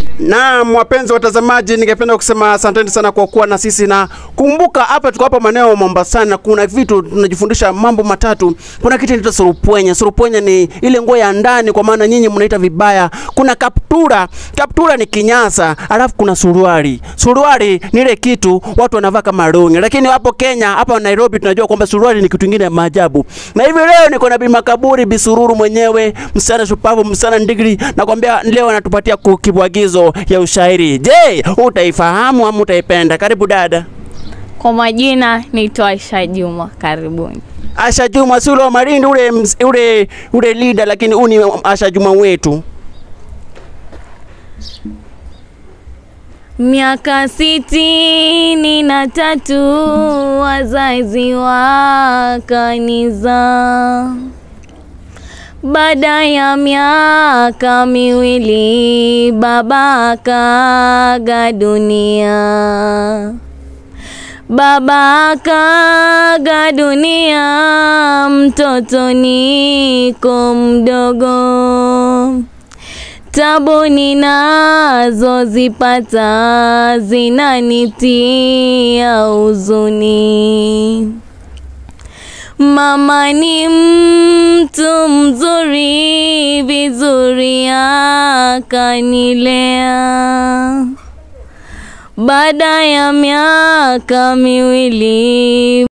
Naam, wapenzi watazamaji, ningependa kusema asanteni sana kwa kuwa na sisi, na kumbuka hapa tuko hapa maeneo ya Mombasani na kuna vitu tunajifundisha mambo matatu. Kuna kitu inaitwa surupwenye. Surupwenye ni ile nguo ya ndani, kwa maana nyinyi mnaita vibaya. Kuna kaptura, kaptura ni kinyasa, alafu kuna suruali. Suruali ni ile kitu watu wanavaa kama longi, lakini hapo Kenya, hapa Nairobi tunajua kwamba suruali ni kitu kingine ya maajabu. Na hivi leo niko na Bi Makaburi Bisururu mwenyewe, msichana shupavu, msichana ndigri, nakwambia leo anatupatia ku- kibwagizo ya ushairi. Je, utaifahamu ama utaipenda? Karibu dada. Kwa majina naitwa Aisha Juma, karibuni. Asha Juma si ule wa Malindi ule, ms- ule, ule leader, lakini huu ni Asha Juma wetu. Miaka sitini na tatu wazazi wakaniza. Baada ya miaka miwili baba akaga dunia. Baba akaga dunia, mtoto niko mdogo. Tabu ninazozipata zinanitia huzuni. Mama ni mtu mzuri, vizuri akanilea. Baada ya miaka miwili